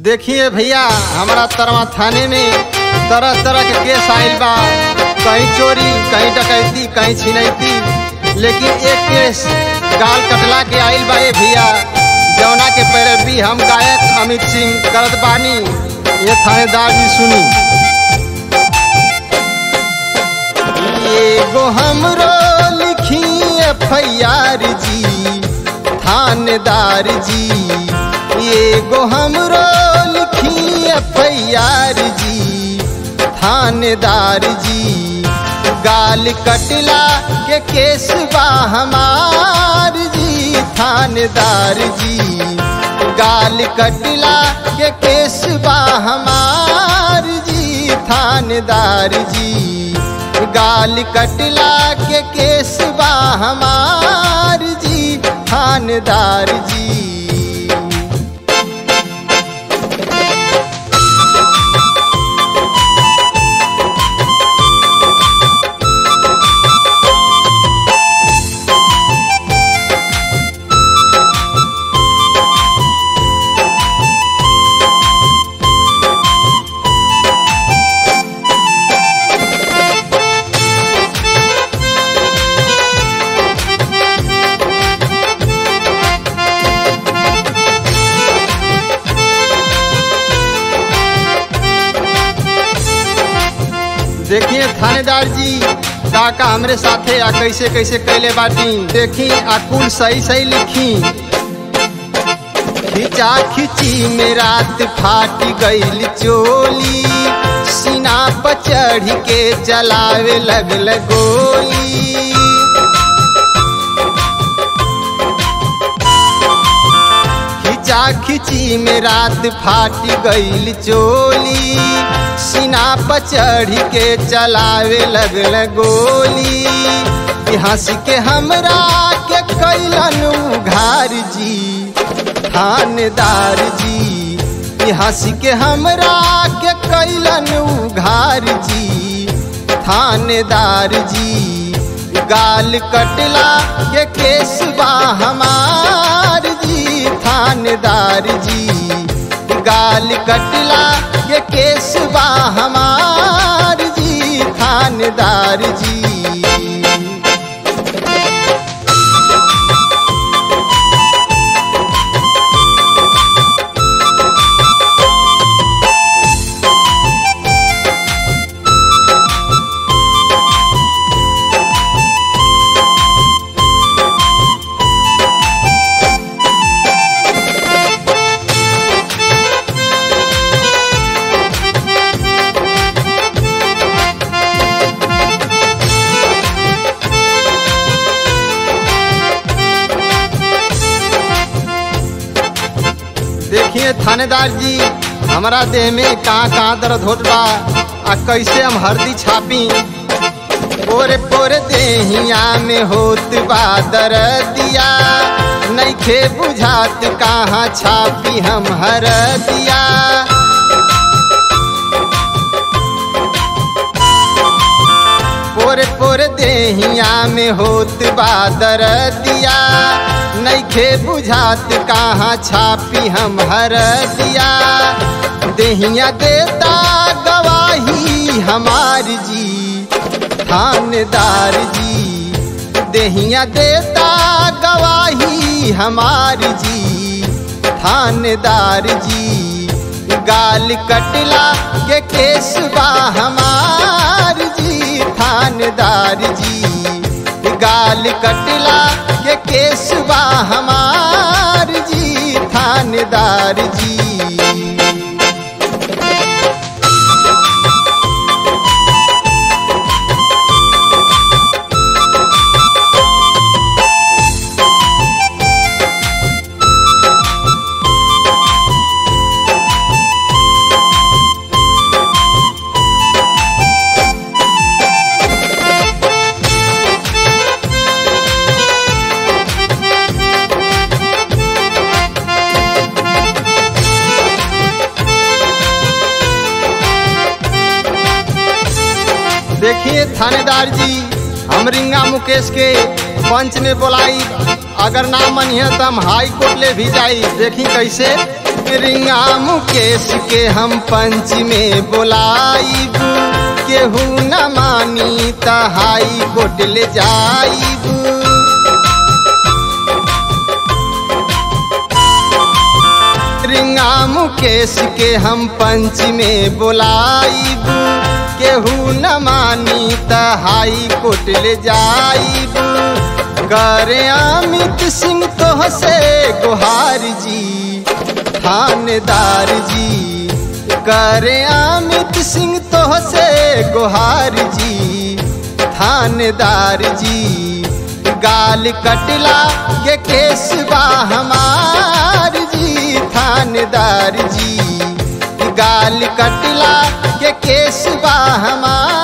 देखिए भैया हमारा तरवा थाने में तरह तरह के केस आइल बा कहीं चोरी कहीं डकैती कहीं छिनैती लेकिन एक केस गाल कटला के आइल बा ए भैया जौना के पैरवी हम गायक अमित सिंह करत बानी ये थानेदार जी सुनी एगो हमरो लिखी एफ जी थानेदार जी एगो हमरो लिखी एफ जी थानेदार जी गाल कटला के केस बा हमार जी थानेदार जी गाल कटला के केस बा हमार जी थानेदार जी गाल कटला के केस बा हमार जी थानेदार जी देखिए थानेदार जी का का हमरे साथे आ कैसे कैसे कैले बाटी देखी आ कुल सही सही लिखी खिंचा खिची में रात फाट गईल चोली सीना पर चढ़ के चलावे लगल गोली खिंचा खिची में रात फाट गईल चोली सीना पर चढ़ के चलावे लगल गोली कि हंस के हमरा के कैलन उघार जी थानेदार जी कि हंस के हमरा के कैलन उघार जी थानेदार जी गाल कटला के केस बा हमार जी थानेदार जी गाल कटला के केस बा हमार जी थानेदार जी देखिए थानेदार जी हमारा देह में कहाँ कहाँ दर्द होत बा आ कैसे हम हरदी छापी पोरे पोरे देहिया में होत बा दर्दिया नइखे बुझात कहाँ छापी हम हरदिया पोरे पोरे देहिया में होत बा दर्दिया नइखे बुझात कहाँ छापी हम हरदिया देहिया देता गवाही हमार जी थानेदार जी देहिया देता गवाही हमार जी थानेदार जी गाल कटला के केस बा हमार जी थानेदार जी गाल कटला के केस बा हमार जी थानेदार जी देखिए थानेदार जी हम रिंगा मुकेश के पंच में बोलाई अगर ना मनिए तो हम हाई कोर्ट ले भी जाई देखी कैसे रिंगा मुकेश के हम पंच में बोलाइब केहू न मानी त हाई कोर्ट ले जाइब रिंगा मुकेश के हम पंच में बोलाइब केहू न मानी त हाई कोर्ट ले जाइब करे अमित सिंह तोह से गुहार जी थानेदार जी करे अमित सिंह तोह से गुहार जी थानेदार जी गाल कटला के केस बा हमार जी थानेदार जी गाल कटला के केस बा हमार